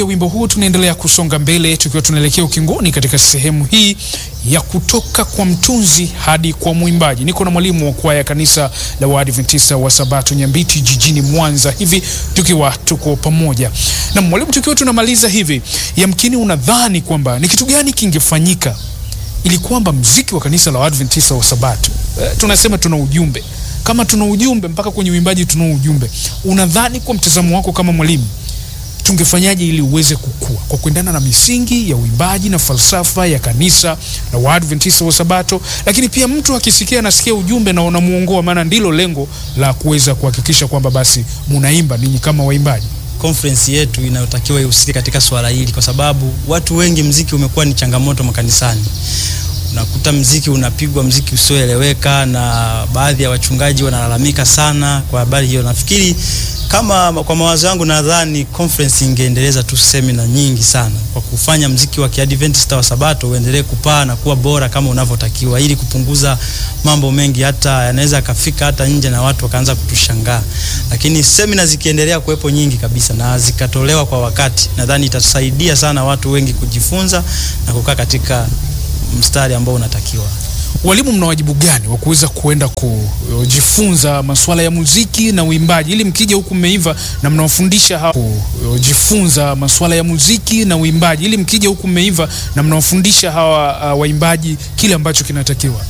Wimbo huu tunaendelea kusonga mbele tukiwa tunaelekea ukingoni katika sehemu hii ya kutoka kwa mtunzi hadi kwa mwimbaji. Niko na mwalimu wa kwaya kanisa la Waadventista wa Sabato Nyambiti jijini Mwanza, hivi tukiwa tuko pamoja na mwalimu. Tukiwa tunamaliza hivi, yamkini unadhani kwamba ni kitu gani kingefanyika ili kwamba mziki wa kanisa la Waadventista wa Sabato eh, tunasema tuna ujumbe kama tuna ujumbe mpaka kwenye uimbaji tuna ujumbe. Unadhani kwa mtazamo wako kama mwalimu tungefanyaje ili uweze kukua kwa kuendana na misingi ya uimbaji na falsafa ya kanisa la Waadventista wa Sabato, lakini pia mtu akisikia anasikia ujumbe na unamuongoa, maana ndilo lengo la kuweza kuhakikisha kwamba basi munaimba ninyi kama waimbaji. Conference yetu inayotakiwa ihusike katika swala hili, kwa sababu watu wengi, mziki umekuwa ni changamoto makanisani. Unakuta mziki unapigwa, mziki usioeleweka, na baadhi ya wachungaji wanalalamika sana kwa habari hiyo. Nafikiri kama kwa mawazo yangu, nadhani conference ingeendeleza tu semina nyingi sana kwa kufanya mziki wa Kiadventista wa Sabato uendelee kupaa na kuwa bora kama unavyotakiwa, ili kupunguza mambo mengi, hata yanaweza akafika hata nje na watu wakaanza kutushangaa. Lakini semina zikiendelea kuwepo nyingi kabisa na zikatolewa kwa wakati, nadhani itasaidia sana watu wengi kujifunza na kukaa katika mstari ambao unatakiwa. Walimu, mna wajibu gani wa kuweza kuenda kujifunza masuala ya muziki na uimbaji, ili mkija huku mmeiva na mnawafundisha hawa kujifunza masuala ya muziki na uimbaji, ili mkija huku mmeiva na mnawafundisha hawa uh, waimbaji kile ambacho kinatakiwa?